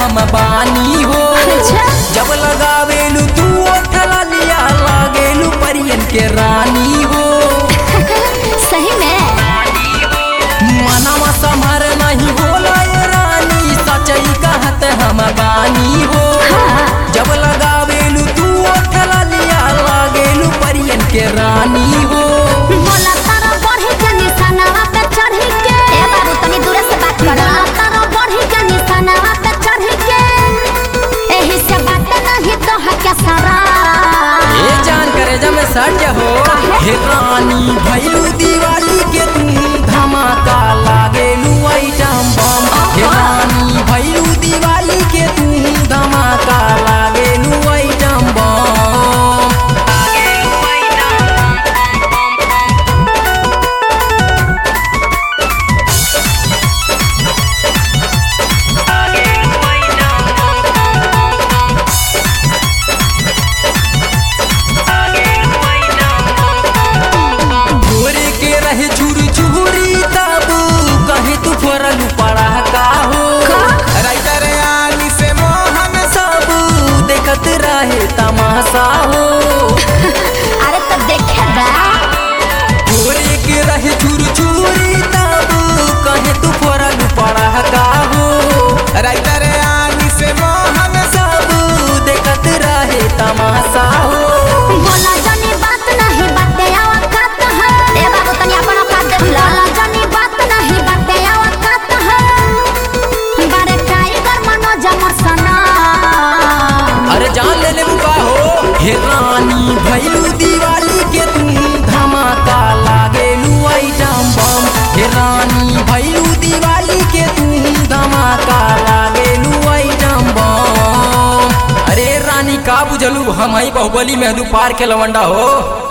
हम बानी हो अच्छा। जब लगावेलू तू ओठला लिया लागेलू परियन के रानी हो सही में मनवा समर नहीं होला ये रानी सचई कहत हम बानी हो हाँ। जब लगावेलू तू ओठला लिया लागेलू परियन के रानी हो बोला तारा बढ़ी के निशानावा पे चढ़ी के ए बाबू तनी दूर से बात कर बोला तारा बढ़ी के निशानावा पे चढ़ी के एही से बात नहीं तो है क्या सारा ये जान करे जब मैं सट हो हे रानी भैलू दिवाली के तू धमाका लागेलू आइटम बम हे रानी भैलू दिवाली के तू धमाका लागेलू आइटम बम भोरे के रहे छुरी छुरी तब कहे तू फोरल पड़ा का हो राइटर आनी से मोहन सब देखत रहे तमाशा हो अरे तो देखे बा भोरे के रहे छुरी छुरी तब कहे तू फोरल पड़ा का हो राइटर आनी से मोहन सब देखत रहे तमाशा हो बोला जानी बात नहीं बाते आवत है ए बाबू तनी अपन औकात देख ला बोला जानी बात नहीं बाते आवत है बारे टाइगर मनोज मसना अरे जान ले ले बुका हो हे रानी भैलू दिवाली के तू धमाका लागेलू आइटम बम हे रानी भैलू दिवाली के तू धमाका लागेलू आइटम बम अरे रानी का बुझलू हम ही बाहुबली मेहदू पार के लवंडा हो